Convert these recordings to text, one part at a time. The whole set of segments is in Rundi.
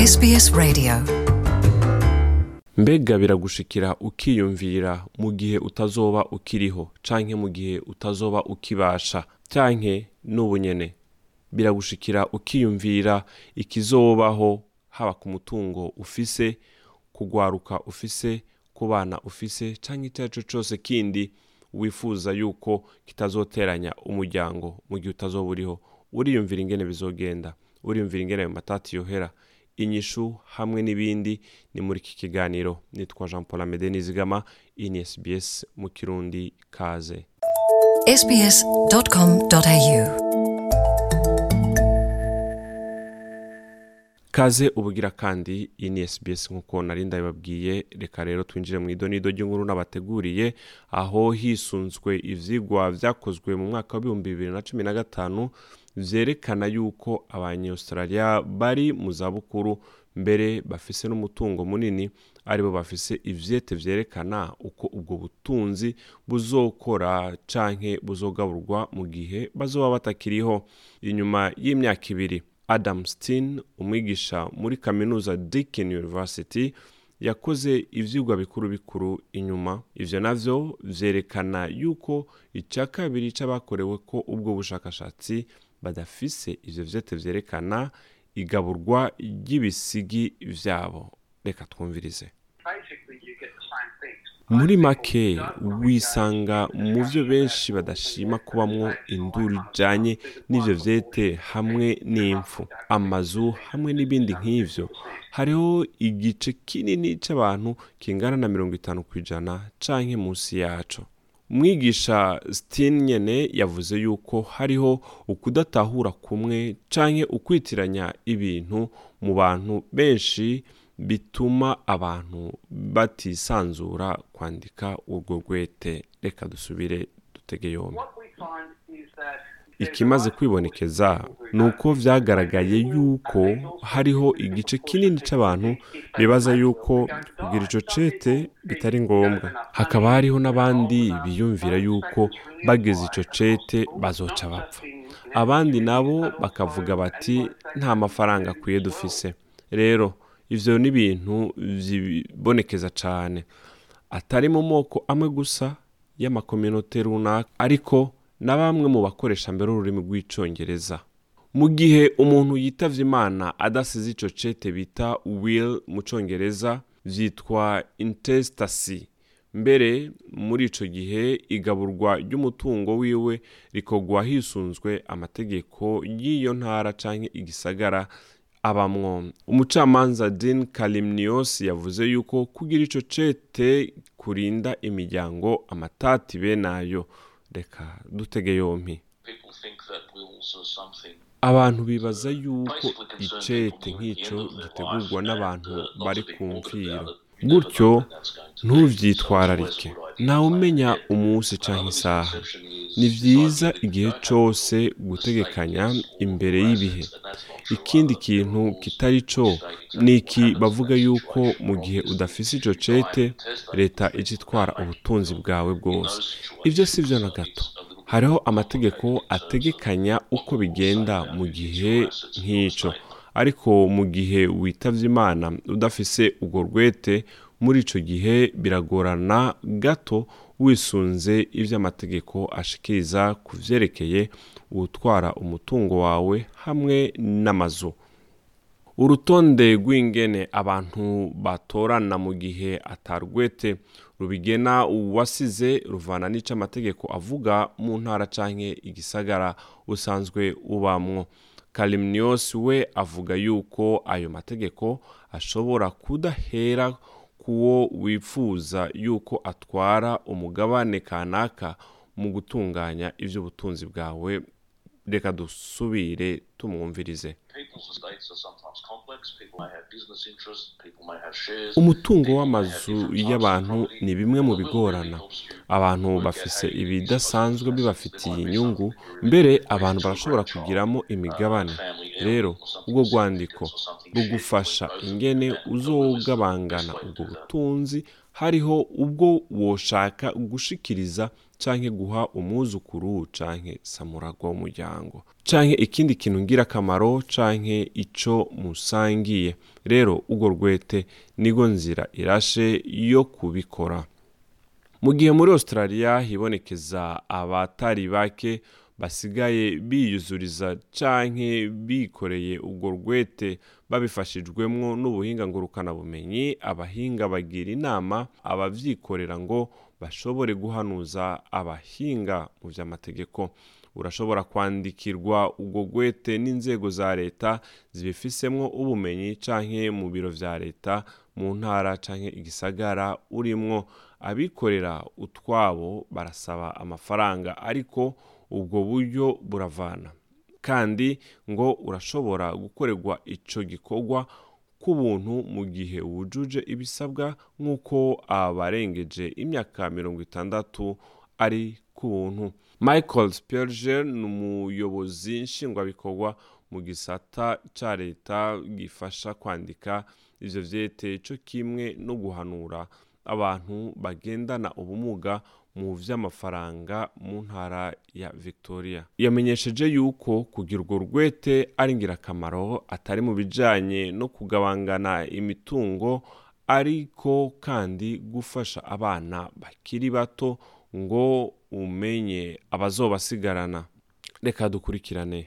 SBS Radio mbega biragushikira ukiyumvira mu gihe utazoba ukiriho canke mu gihe utazoba ukibasha canke n'ubu nyene biragushikira ukiyumvira ikizobaho haba ku mutungo ufise kugwaruka ufise ku bana ufise canke icyo ari cyo cose kindi wifuza yuko kitazoteranya umuryango mu gihe utazoba uriho uriyumvira ingene bizogenda uriyumvira ingene ayo matati yohera inyishu hamwe n'ibindi ni muri iki kiganiro nitwa jean paul amede nizigama iyi ni sbs mu kirundi kaze sbs.com.au kaze ubugira kandi iyi ni sbs nk'uko nari ndabibabwiye reka rero twinjire mu idonido ry'inkuru n'abateguriye aho hisunzwe ivyigwa vyakozwe mu mwaka w'ibihumbi bibiri na cumi na gatanu vyerekana yuko abanyaustralia bari mu zabukuru mbere bafise n'umutungo munini aribo bafise ivyete vyerekana uko ubwo butunzi buzokora canke buzogaburwa mu gihe bazoba batakiriho inyuma y'imyaka ibiri adam steen umwigisha muri kaminuza deakin university yakoze ivyigwa bikuru bikuru inyuma ivyo navyo vyerekana yuko ica kabiri c'abakorewe ko ubwo bushakashatsi badafise ivyo vyete vyerekana igaburwa ry'ibisigi vyabo reka twumvirize muri make wisanga mu vyo benshi badashima kubamwo induru ijanye n'ivyo vyete hamwe n'impfu amazu hamwe n'ibindi nk'ivyo hariho igice kinini c'abantu kingana na mirongo itanu kw'ijana canke munsi yaco umwigisha stin nyene yavuze yuko hariho ukudatahura kumwe canke ukwitiranya ibintu mu bantu benshi bituma abantu batisanzura kwandika urwo rwete reka dusubire dutege yombi ikimaze kwibonekeza ni uko vyagaragaye yuko hariho igice kinini c'abantu bibaza yuko kugira ico cete bitari ngombwa hakaba hariho n'abandi biyumvira yuko bageze ico cete bazoca bapfa abandi nabo bakavuga bati nta mafaranga akwiye dufise rero ivyo ni ibintu vibonekeza cane atari mu moko amwe gusa y'amakominote runaka ariko na bamwe mu bakoresha mbere ururimi rw'icongereza mu gihe umuntu yitavye imana adasize ico cete bita will mu congereza vyitwa intestacy mbere muri ico gihe igaburwa ry'umutungo wiwe rikogwa hisunzwe amategeko y'iyo ntara canke igisagara abamwo umucamanza Dean Kalimnios yavuze yuko kugira ico cete kurinda imiryango amatati benayo reka dutege yompi abantu bibaza yuko icete nk'ico gitegurwa n'abantu bari ku mviro gutyo ntuvyitwararike ntawe umenya umunsi canke isaha ni vyiza igihe cose gutegekanya imbere y'ibihe ikindi kintu kitari co ni iki bavuga yuko mu gihe udafise ico cete leta ija itwara ubutunzi bwawe bwose ivyo si vyo na gato hariho amategeko ategekanya uko bigenda mu gihe nk'ico ariko mu gihe witavye imana udafise urwo rwete muri ico gihe biragorana gato wisunze ivyo amategeko ashikiriza ku vyerekeye uwutwara umutungo wawe hamwe n'amazu urutonde rw'ingene abantu batorana mu gihe atarwete rubigena uwasize ruvana n'ico amategeko avuga mu ntara canke igisagara usanzwe ubamwo kalimnios we avuga yuko ayo mategeko ashobora kudahera kuwo wifuza yuko atwara umugabane kanaka mu gutunganya ivy'ubutunzi bwawe reka dusubire tumwumvirize umutungo w'amazu y'abantu ni bimwe mu bigorana abantu bafise ibidasanzwe bibafitiye inyungu mbere abantu barashobora kugiramo imigabane rero ubwo rwandiko rugufasha ingene uzogabangana ubwo butunzi hariho ubwo woshaka gushikiriza canke guha umwuzukuru canke samuragwa w'umuryango canke ikindi kintu ngirakamaro canke ico musangiye rero urwo rwete nigo nzira irashe yo kubikora mu gihe muri australia hibonekeza abatari bake basigaye biyuzuriza canke bikoreye urwo rwete babifashijwemwo n'ubuhinga ngurukanabumenyi abahinga bagira inama abavyikorera ngo bashobore guhanuza abahinga mu vy'amategeko urashobora kwandikirwa urwo rwete n'inzego za leta zibifisemwo ubumenyi canke mu biro vya leta mu ntara canke igisagara urimwo abikorera utwabo barasaba amafaranga ariko ubwo buryo buravana kandi ngo urashobora gukorerwa ico gikorwa k'ubuntu mu gihe wujuje ibisabwa nk'uko abarengeje imyaka mirongo itandatu ari ku buntu michael spelger ni umuyobozi nshingwabikorwa mu gisata ca leta gifasha kwandika ivyo vyete co kimwe no guhanura abantu bagendana ubumuga mu vy'amafaranga mu ntara ya victoria yamenyesheje yuko kugira urwo rwete ari ngirakamaro atari mu bijanye no kugabangana imitungo ariko kandi gufasha abana bakiri bato ngo umenye abazobasigarana reka dukurikirane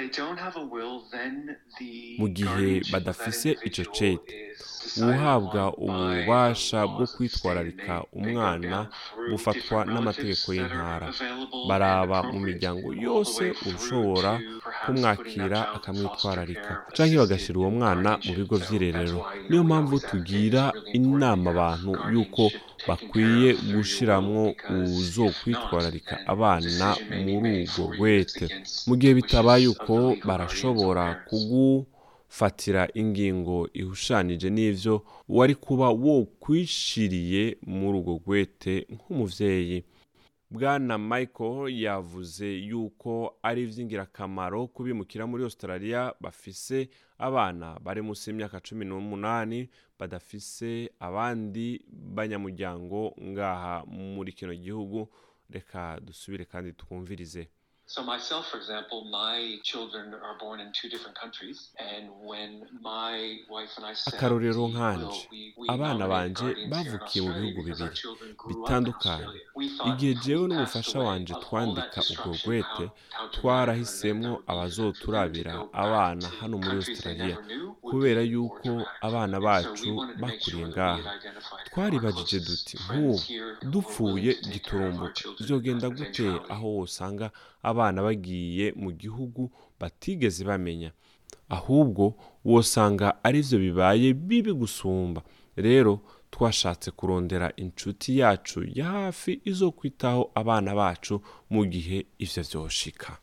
mu gihe badafise ico cete uhabwa ububasha bwo kwitwararika umwana bufatwa n'amategeko y'intara baraba mu miryango yose ushobora kumwakira akamwitwararika canke bagashyira uwo mwana mu bigo vy'irerero niyo mpamvu tugira inama abantu yuko bakwiye gushiramwo uzo kwitwararika abana muri urwo rwete mu gihe bitabaye uko barashobora kugufatira ingingo ihushanije n'ivyo wari kuba wokwishiriye muri urwo rwete nk'umuvyeyi bwana michael yavuze yuko ari ivy'ingirakamaro kubimukira muri australia bafise abana bari munsi y'imyaka cumi n'umunani badafise abandi banyamuryango ngaha muri kino gihugu reka dusubire kandi twumvirize So myself, for example, my children are born in two different countries, and when my wife and I set akarorero the nkanje will, we- we abana nominated banje guardians here in bavukiye mu Australia bihugu because our bibiri children grew up in bitandukanye Australia. We thought igihe if we jewe passed n'umufasha away wanje of all twandika that urwo destruction, rwete how- how traumatic twarahisemo that would be for them to abazoturabira go back abana to hano muri countries they australia never knew would kubera be more yuko traumatic for abana them. bacu So we wanted to make bakuriye sure that we had ngaha identified our twaribajije closest duti friends nk'ubu here who were dupfuye willing to take care of our giturumbuka children vyogenda with gute eventuality. aho wosanga abana bagiye mu gihugu batigeze bamenya ahubwo wosanga arivyo bibaye bibi gusumba rero twashatse kurondera inshuti yacu ya hafi izo kwitaho abana bacu mu gihe ivyo vyoshika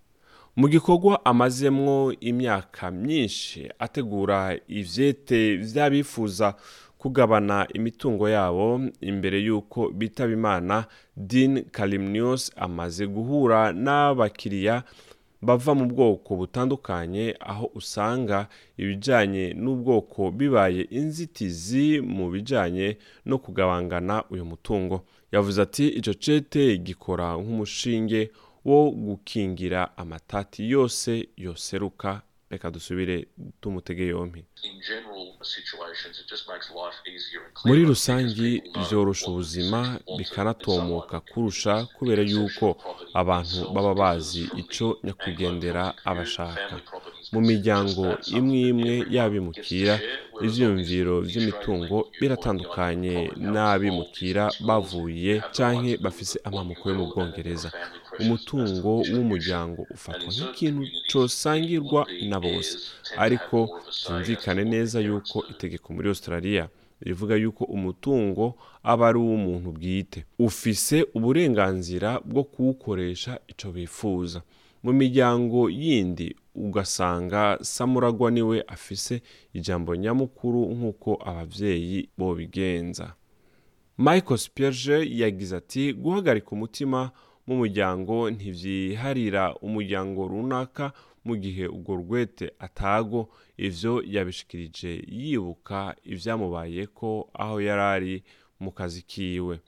mu gikorwa amazemwo imyaka myinshi ategura ivyete vy'abifuza kugabana imitungo yabo imbere y'uko bitaba imana dean kalimnius amaze guhura n'abakiriya bava mu bwoko butandukanye aho usanga ibijyanye n'ubwoko bibaye inzitizi mu bijyanye no kugabangana uyu mutungo yavuze ati icyo cete gikora nk'umushinge wo gukingira amatati yose yoseruka reka dusubire tumutege yompi In general situations, it just makes life easier and muri clearer rusange because people know byorosha what the ubuzima decision was bikanatomoka and so on. kurusha kubera yuko abantu baba bazi ico nyakwigendera abashaka mu miryango imwe imwe y'abimukira ivyiyumviro vy'imitungo biratandukanye n'abimukira bavuye canke bafise amamuko yo mu bwongereza umutungo w'umuryango ufatwa nk'ikintu cosangirwa na bose ariko byumvikane neza yuko itegeko muri australia rivuga yuko umutungo aba ari uw'umuntu bwite ufise uburenganzira bwo kuwukoresha ico bifuza mu miryango yindi ugasanga samuragwa niwe afise ijambo nyamukuru nk'uko abavyeyi bobigenza michael spierge yagize ati guhagarika umutima mu muryango ntivyiharira umuryango runaka mu gihe urwo rwete atago ivyo yabishikirije yibuka ivyamubayeko aho yari ari mu kazi kiwe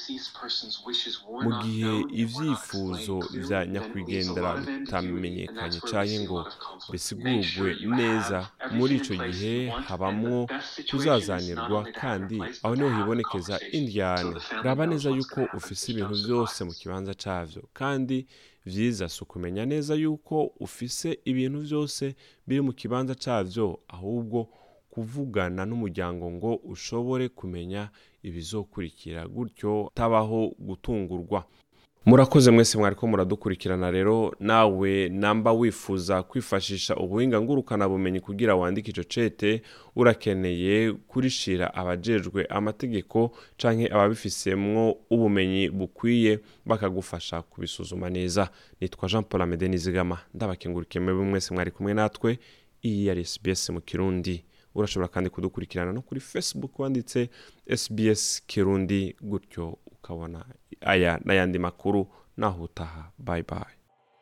mu gihe ibyifuzo bya nyakwigendera bitamenyekanye cyangwa ngo bisigurwe neza muri icyo gihe habamwo kuzazanirwa kandi aho niho hibonekeza indyane raba neza yuko ufise ibintu byose mu kibanza cyabyo kandi byiza si ukumenya neza yuko ufise ibintu byose biri mu kibanza cyabyo ahubwo kuvugana n'umuryango ngo ushobore kumenya ibizokurikira gutyo tabaho gutungurwa murakoze mwese mwari ko muradukurikirana rero nawe namba wifuza kwifashisha ubuhinga ngurukanabumenyi kugira wandike icyo cete urakeneye kurishira abajejwe amategeko canke ababifisemwo ubumenyi bukwiye bakagufasha kubisuzuma neza nitwa jean paul amede nizigama ndabakengurike mwebwe mwese mwari kumwe natwe iyi yari sbs mu kirundi urashobora kandi kudukurikirana no kuri facebook wanditse sbs kirundi gutyo ukabona aya n'ayandi makuru naho utaha bayi bayi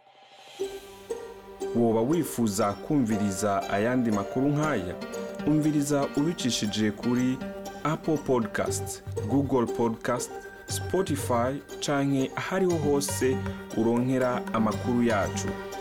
woba wifuza kumviriza ayandi makuru nk'aya umviriza ubicishije kuri apple podcast google podcast spotify canke ahariho hose uronkera amakuru yacu